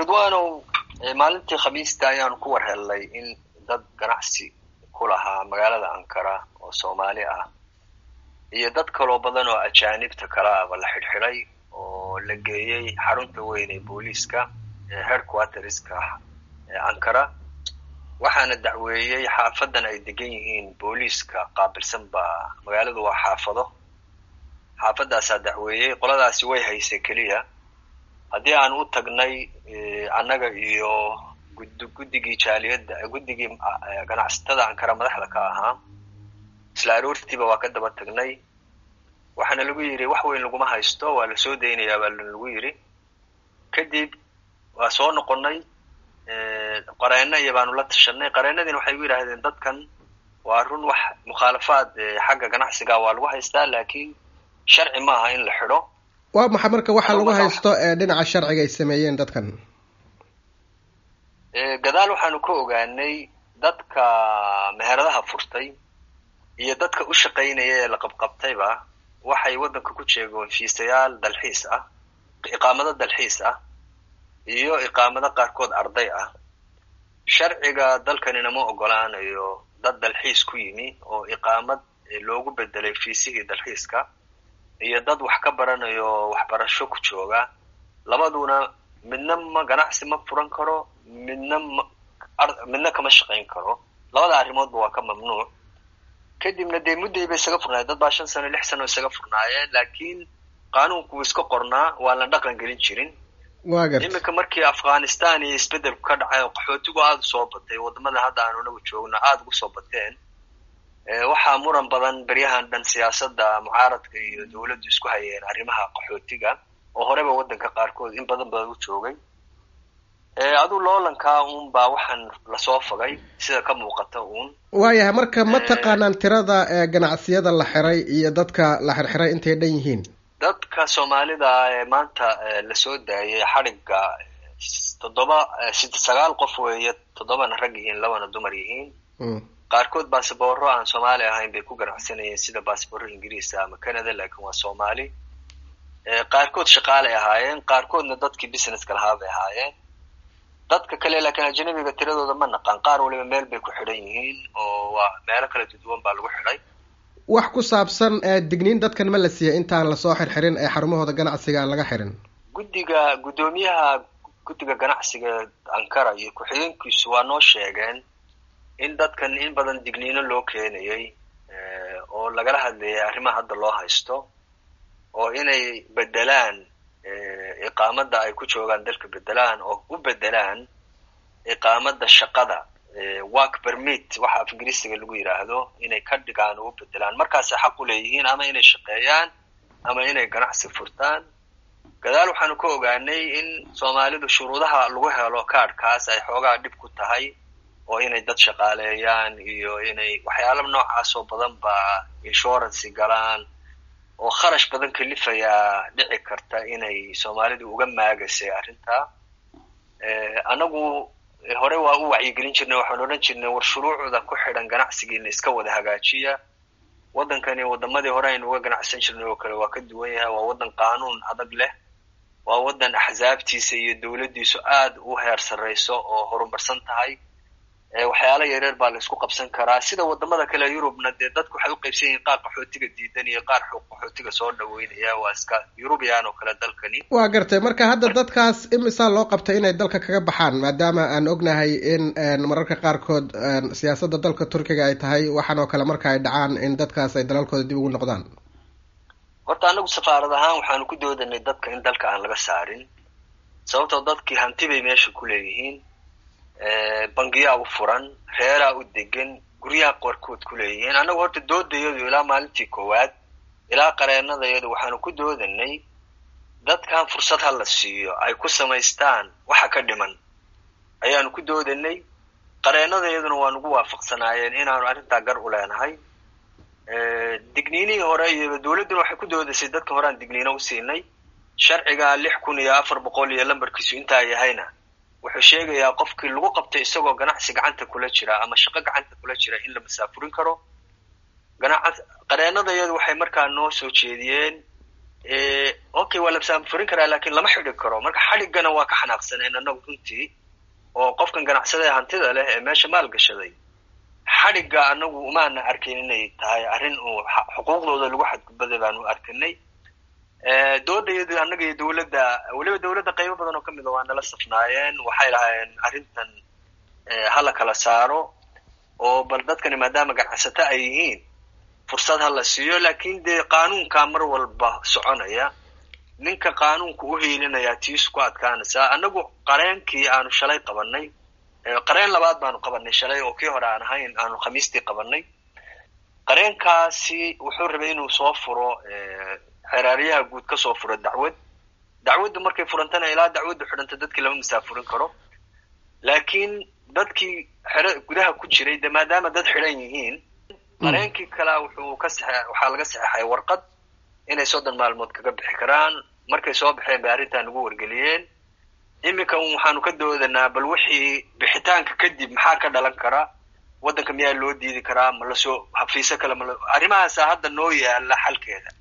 ridwanow maalintii khamiista ayaanu ku war hellay in dad ganacsi ku lahaa magaalada ankara oo soomaali ah iyo dad kaloo badan oo ajaanibta kale ahba la xidhxidhay oo la geeyey xarunta weyn ee booliiska ee headquarterska ee ankara waxaana dacweeyey xaafadan ay degan yihiin booliiska qaabilsan baa magaaladu waa xaafado xaafadaasaa dacweeyey qoladaasi way haysay keliya haddii aan u tagnay annaga iyo gud guddigii jaaliyadda guddigii ganacsatada ankara madaxda ka ahaa isla aroortiiba waa ka daba tagnay waxaana lagu yidhi wax weyn laguma haysto waa la soo daynayaa baa lagu yidhi kadib waa soo noqonnay qareeno iyo baanu la tashanay qareenadiina waxay gu yidhaahdeen dadkan waa run wax mukhaalafaad xagga ganacsiga waa lagu haystaa laakiin sharci maaha in la xidho waa maxa marka waxaa lagu haysto dhinaca sharciga ay sameeyeen dadkan gadaal waxaanu ka ogaanay dadka meheradaha furtay iyo dadka u shaqaynaya ee la qabqabtayba waxay waddanka ku jeegoon fiisayaal dalxiis ah iqaamado dalxiis ah iyo iqaamado qaarkood arday ah sharciga dalkanina ma ogolaanayo dad dalxiis ku yimi oo iqaamad loogu bedelay fiisihii dalxiiska iyo dad wax ka baranayo waxbarasho ku jooga labaduna midna ma ganacsi ma furan karo midna ma midna kama shaqayn karo labada arrimoodba waa ka mamnuuc kadibna dee mudday bay isaga furnaayeen dad baa shan sano lix sano isaga furnaayeen laakiin qaanuunku wuu iska qornaa waan la dhaqan gelin jirin iminka markii afghanistan iyo isbeddelku ka dhacay oo qaxootigu aada usoo batay waddamada hadda aanu inagu joogno aada ugu soo bateen waxaa muran badan beryahan dhan siyaasadda mucaaradka iyo dawladdu isku hayeen arrimaha qaxootiga oo horeba waddanka qaarkood in badan badan u joogay aduu loolankaa uun baa waxaan lasoo fogay sida ka muuqata uun waayahay marka ma taqaanaan tirada ganacsiyada la xiray iyo dadka la xirxiray intay dhan yihiin dadka soomaalida ee maanta lasoo daayay xadhigga toddoba sagaal qof weeye toddobana rag yihiin labana dumar yihiin qaarkood basabooro aan soomaali ahayn bay ku ganacsanayeen sida basabooro ingiriisa ama canada laakiin waa soomaali qaarkood shaqaalay ahaayeen qaarkoodna dadkii businesska lahaa bay ahaayeen dadka kale laakiin ajanabiga tiradooda ma naqaan qaar waliba meel bay ku xidhan yihiin oo waa meelo kala duduwan baa lagu xidhay wax ku saabsan digniin dadkan ma la siiyay intaan lasoo xirxirin ee xarumahooda ganacsiga aan laga xirin guddiga guddoomiyaha guddiga ganacsiga ankara iyo ku-xigeenkiisu waa noo sheegeen in dadkan in badan digniino loo keenayay oo lagala hadlayay arrimaha hadda loo haysto oo inay bedelaan iqaamada ay ku joogaan dalka bedelaan oo u bedelaan iqaamada shaqada work permit waxa af ingiriisiga lagu yidhaahdo inay ka dhigaan oo u bedelaan markaasay xaq u leeyihiin ama inay shaqeeyaan ama inay ganacsi furtaan gadaal waxaanu ka ogaanay in soomaalidu shuruudaha lagu helo kaadhkaas ay xoogaa dhib ku tahay oo inay dad shaqaaleeyaan iyo inay waxyaala noocaas oo badan baa insurancy galaan oo kharash badan kalifayaa dhici karta inay soomaalidu uga maagasay arrintaa annagu hore waa u wacyigelin jirnay waxaan odhan jirnay war shuruucda ku xidhan ganacsigiina iska wada hagaajiya waddankani waddamadii hore aynu uga ganacsan jirnay oo kale waa ka duwan yahay waa waddan qaanuun adag leh waa waddan axsaabtiisa iyo dawladdiisu aada u heer sarrayso oo horumarsan tahay waxyaala yareer baa la isku qabsan karaa sida wadamada kale yurubna dee dadku waxay u qaybsan yihiin qaar qaxootiga diidan iyo qaar qaxootiga soo dhaweynaya waa iska yurubiyan oo kale dalkani waa gartay marka hadda dadkaas imisaa loo qabtay inay dalka kaga baxaan maadaama aan ognahay in mararka qaarkood siyaasadda dalka turkiga ay tahay waxaan oo kale marka ay dhacaan in dadkaas ay dalalkooda dib ugu noqdaan horta anagu safaarad ahaan waxaanu ku doodanay dadka in dalka aan laga saarin sababtoo dadkii hanti bay meesha ku leeyihiin bangiyaa u furan reeraa u degan guryaha qaarkood ku leeyihiin annagu horta doodayadu ilaa maalintii koowaad ilaa qareenadayadu waxaanu ku doodanay dadkan fursad ha la siiyo ay ku samaystaan waxa ka dhiman ayaanu ku doodanay qareenadayaduna waa nugu waafaqsanaayeen inaanu arrintaa gar u leenahay digniinihii hore iyo dawladduna waxay ku doodasay dadka hore aan digniino u siinay sharciga lix kun iyo afar boqol iyo lambarkiisu intaa yahayna wuxuu sheegayaa qofkii lagu qabtay isagoo ganacsi gacanta kula jira ama shaqo gacanta kula jira in la masaafurin karo qareenadayadu waxay markaa noo soo jeediyeen okay waa la saamfurin karaa lakin lama xidhi karo marka xadhiggana waa ka xanaaqsaneen annagu runtii oo qofkan ganacsada ee hantida leh ee meesha maal gashaday xadhigga anagu umaana arkin inay tahay arrin uu xuquuqdooda lagu xadgudbaday baanu arkinay doodayadi annaga iyo dawladda weliba dawladda qaybo badan oo kamid a waa nala safnaayeen waxay lahaayeen arrintan hala kala saaro oo bal dadkani maadaama ganacsato ay yihiin fursad ha la siiyo lakin dee qaanuunkaa mar walba soconaya ninka qaanuunka u hiilinayaa tiisu ku adkaanaysaa annagu qareenkii aanu shalay qabanay qareen labaad baanu qabanay shalay oo kii hore aan ahayn aanu khamiistii qabanay qareenkaasi wuxuu rabay inuu soo furo xeraaryaha guud ka soo furo dacwad dacwaddu markay furantana ilaa dacwaddu xidhanta dadkii lama masaafurin karo laakiin dadkii xero gudaha ku jiray de maadaama dad xidhan yihiin qareenkii kalea wuxuu ka saxe waxaa laga saxeexay warqad inay soddon maalmood kaga bixi karaan markay soo baxeen bay arrintaa nagu wargeliyeen iminka waxaanu ka doodanaa bal wixii bixitaanka kadib maxaa ka dhalan kara waddanka miyaa loo diidi karaa ma lasoo hafiise kale mal arrimahaasa hadda noo yaala xalkeeda